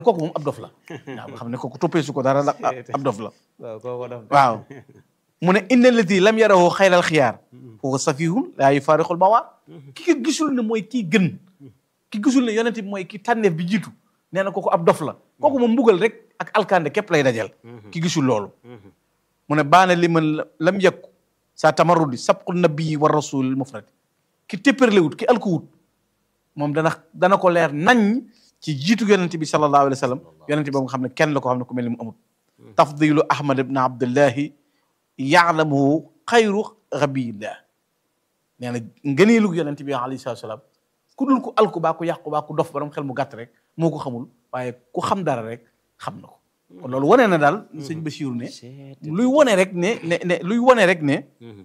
kooku moom ab dof la waaw nga xam ne kooku toppee su ko dara la ab dof la waaw kooku dof waaw mu ne inna allati lam yarahu xayral xiyaar huwa safihun laa yufaariqul bawaar ki ko gisul ne mooy kii gën ki gisul ne yonent bi mooy ki tànneef bi jiitu nee na kooku ab dof la kooku moom mbugal rek ak alkande képp lay dajal ki gisul loolu mu ne baana li man lam yekku sa tamarrudi sabqu nabii wa rasul mufrad ki téppérlewut ki alkuwut moom dana dana ko leer nañ ci jiitu yonent bi sallallahu alayhi wa sallam yonent bi ba nga xam ne kenn la ko xam ne ku mel ni mu amut tafdilu ahmad ibn abdullahi yaalamuhu xayru rabiyillah nee na ngëneelu yonent bi alayhi salatu salaam ku dul ku alku baa ku yàqu baa ku dof borom xel mu gàtt rek moo ko xamul waaye ku xam dara rek xam na ko kon loolu wane na daal sëñ Basiiru ne luy wane rek ne ne ne luy wane rek ne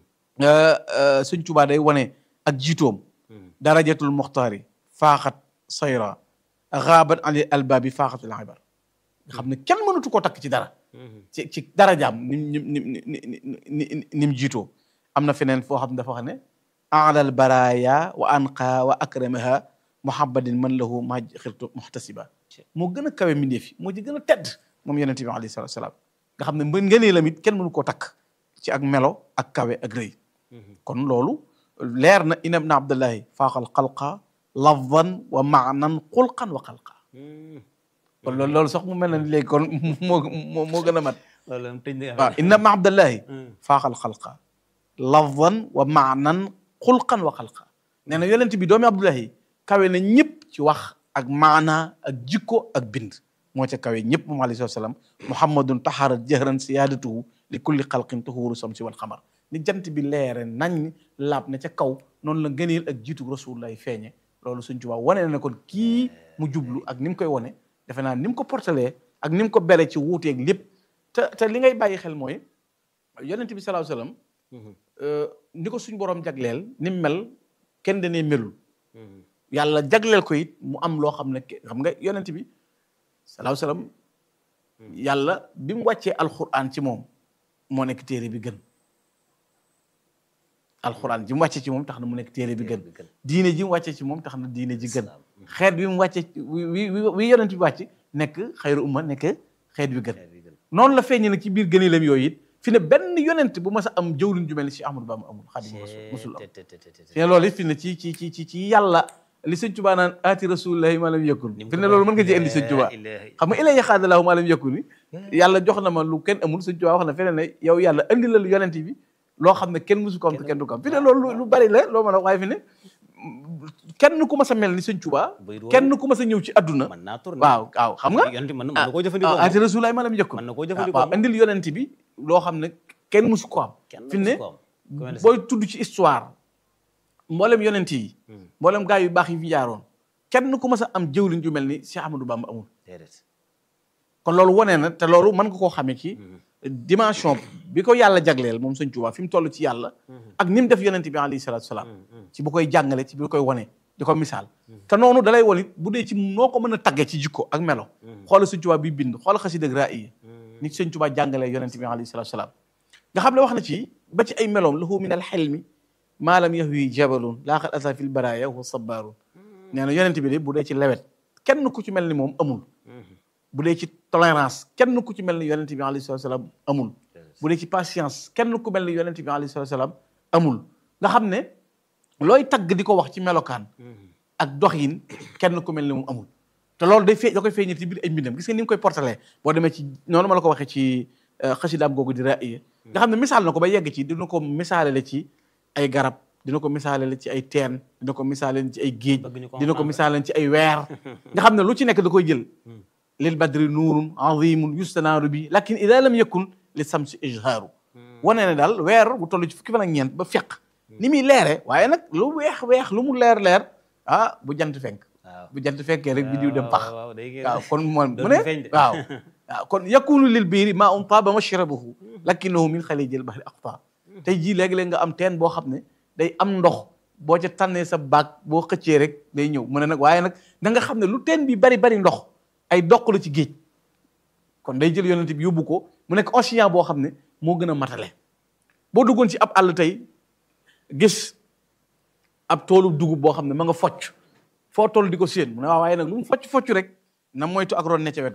sëñ Tuubaa day wane ak jiitoom darajatul muxtaari faaxat sayra xaabat ali albaabi faaxatul ibar nga xam ne kenn mënatu koo takk ci dara ci ci darajaam nim nim nim ni ni mu jiitoo am na feneen foo xam ne dafa wax ne alal baraya wa anqa wa akramaha muhabbadin man lahu ma xirtu muhtasiba moo gën a kawe mbindeef yi moo ci gën a tedd moom yonente bi alayhi salatu salaam nga xam ne mën ngënee lamit kenn mënu koo takk ci ak melo ak kawe ak rëy kon loolu leer na ina ibna abdullahi faaxal xalqa lafdan wa maanan xulqan wa xalqa kon loolu loolu sax mu mel na léegi kon moo moo moo gën a mat loolu tëj na waaw inna ibna abdullahi faaxal xalqa lafdan wa maanan xulqan wa xalqa nee na yonent bi doomi abdullahi kawe na ñëpp ci wax ak maana ak jikko ak bind moo ca kawe ñëpp moom alayhi salaam muhammadun taharat jahran siyaadatuhu li kulli xalqin tuhuru samsi wal xamar ni jant bi leere nañ laab ne ca kaw noonu la ngëneel ak jiitu rasulullah feeñe loolu suñ Tuubaa wane na kon kii mu jublu ak ni mu koy wane defe naa ni mu ko portalee ak ni mu ko bere ci wuuteeg lépp te te li ngay bàyyi xel mooy yonent bi sallallahu alayhi wasallam ni ko suñ borom jagleel ni mu mel kenn danee melul yàlla jagleel ko it mu am loo xam ne xam nga yonent bi sallallahu alayhi wasallam yàlla bi mu wàccee alquran ci moom moo nekk téere bi gën alquran ji mu wàccee ci moom tax na mu nekk téere bi gën diine ji mu wàccee ci moom tax na diine ji gën xeet bi mu wàccee wi wi yonent bi wàcc nekk xayru umma nekk xeet bi gën noonu la feeñee nag ci biir gëneelam yooyu it fi ne benn yonent bu mas a am jëwlin ju mel ni si Ahmadou Bamba amul Xaadimu Rasuul musul am fi ne loolu it fi ne ci ci ci ci ci yàlla li sëñ Tuubaa naan aati rasulillahi maa lam yakun fi ne loolu mën nga ci indi sëñ Tuubaa xam nga ilay yaxaadalaahu maa lam yakun ni yàlla jox na ma lu kenn amul sëñ Tuubaa wax na feneen ne yow yàlla andi la lu yonent bi loo xam ne kenn musu ko am te kenn du ko am fi ne loolu lu bari la loo mën a waaye fi ne kenn ku mas a mel ni sëñ Tuubaa kenn ku mas a ñëw ci adduna waaw waaw xam nga mën na koo jëfandikoo aati rasulillahi maa lam yakun mën na koo jëfandikoo waaw andil yonent bi loo xam ne kenn musu ko am fi ne booy tudd ci histoire mboolem yonent yi mboolem gaa yu baax yi fi jaaroon kenn ku mas a am jëwliñ ju mel ni Cheikh Ahmadou Bamba amul kon loolu wane na te loolu mën nga koo xamee ci dimension bi ko yàlla jagleel moom Sëñ Tuubaa fi mu toll ci yàlla ak ni mu def yonent bi alayhi salaatu salaam ci bu koy jàngale ci bu koy wane di ko misaal te noonu dalay won it bu dee ci noo ko mën a tagge ci jikko ak melo xoola Sëñ Tuubaa bi bind xoola xasida ak raaya ni Sëñ Tuubaa jàngalee yonent bi alayhi salaatu salaam nga xam ne wax na ci ba ci ay meloom lahu min al xelmi maa lam yahwi jabalun laaxat asa fil baraya wa sabarun nee na yonent bi de bu dee ci lewet kenn ku ci mel ni moom amul bu dee ci tolérance kenn ku ci mel ni yonent bi alayhi salatu salaam amul bu dee ci patience kenn ku mel ni yonent bi alayhi salatu salaam amul nga xam ne looy tagg di ko wax ci melokaan ak doxin kenn ku mel ni moom amul te loolu day fee da koy feeñal ci biir ay mbindam gis nga ni mu koy portalee boo demee ci noonu ma la ko waxee ci xasidaam googu di raaya nga xam ne misaal na ko ba yegg ci dina ko misaale la ci ay garab dina ko misaale la ci ay teen dina ko misaale ci ay géej dina ko misaale ci ay weer nga xam ne lu ci nekk da koy jël lil badri nuurun azimun yustanaaru bi lakin ida lam yakun li samsi ijhaaru wane ne daal weer bu toll ci fukki fan ak ñeent ba feq ni muy leere waaye nag lu weex weex lu mu leer leer ah bu jant fenk bu jant fenkee rek bi diw dem pax waaw kon moom mu ne waaw waaw kon yakunu lil biiri maa um taaba mashrabuhu lakinahu min xalijil bahri aqta tey jii léegi-léeg nga am teen boo xam ne day am ndox boo ca tànnee sa baag boo xëccee rek day ñëw mu ne nag waaye nag da nga xam ne lu teen bi bari bari ndox ay doq la ci géej kon day jël yonent bi yóbbu ko mu nekk océan boo xam ne moo gën a matale boo duggoon ci ab àll tey gis ab toolu dugub boo xam ne ma nga focc foo toll di ko séen mu ne waaw waaye nag lu mu focc focc rek na moytu ak ron ne ca wet